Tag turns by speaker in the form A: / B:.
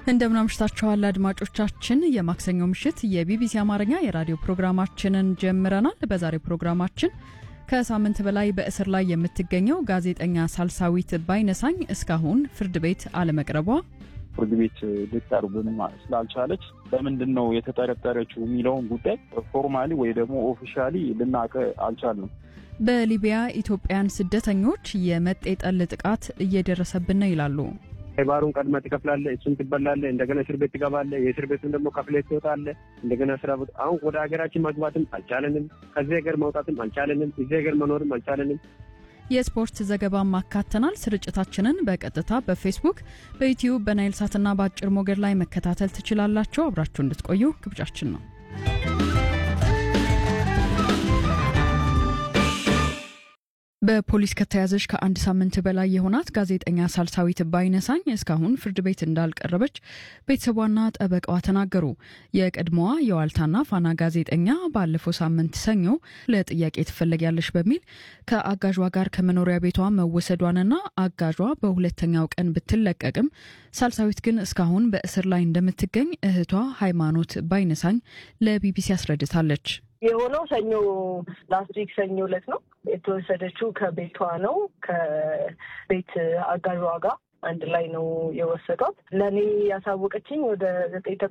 A: እንደምን አምሽታችኋል አድማጮቻችን። የማክሰኞ ምሽት የቢቢሲ አማርኛ የራዲዮ ፕሮግራማችንን ጀምረናል። በዛሬው ፕሮግራማችን ከሳምንት በላይ በእስር ላይ የምትገኘው ጋዜጠኛ ሳልሳዊት ባይነሳኝ እስካሁን ፍርድ ቤት አለመቅረቧ፣
B: ፍርድ ቤት ልትቀርብም ስላልቻለች በምንድን ነው የተጠረጠረችው የሚለውን ጉዳይ ፎርማሊ ወይ ደግሞ ኦፊሻሊ ልናውቅ አልቻልንም።
A: በሊቢያ ኢትዮጵያን ስደተኞች የመጤጠል ጥቃት እየደረሰብን ነው ይላሉ።
C: ባሩን ቀድመህ ትከፍላለህ፣ እሱን ትበላለህ፣ እንደገና እስር ቤት ትገባለህ። የእስር ቤቱን ደግሞ ከፍለህ ትወጣለህ። እንደገና ስራ ቦታ አሁን ወደ ሀገራችን መግባትም አልቻለንም። ከዚህ ሀገር መውጣትም አልቻለንም። እዚህ ሀገር መኖርም አልቻለንም።
A: የስፖርት ዘገባም አካተናል። ስርጭታችንን በቀጥታ በፌስቡክ በዩትዩብ በናይል ሳትና በአጭር ሞገድ ላይ መከታተል ትችላላችሁ። አብራችሁ እንድትቆዩ ግብዣችን ነው። በፖሊስ ከተያዘች ከአንድ ሳምንት በላይ የሆናት ጋዜጠኛ ሳልሳዊት ባይነሳኝ እስካሁን ፍርድ ቤት እንዳልቀረበች ቤተሰቧና ጠበቃዋ ተናገሩ። የቀድሞዋ የዋልታና ፋና ጋዜጠኛ ባለፈው ሳምንት ሰኞ ለጥያቄ ትፈለጊያለሽ በሚል ከአጋዧ ጋር ከመኖሪያ ቤቷ መወሰዷንና አጋዧ በሁለተኛው ቀን ብትለቀቅም ሳልሳዊት ግን እስካሁን በእስር ላይ እንደምትገኝ እህቷ ሃይማኖት ባይነሳኝ ለቢቢሲ አስረድታለች።
D: የሆነው ሰኞ ላስት ዊክ ሰኞ ዕለት ነው የተወሰደችው። ከቤቷ ነው ከቤት አጋዧ ጋር አንድ ላይ ነው የወሰዷት። ለእኔ ያሳወቀችኝ ወደ ዘጠኝ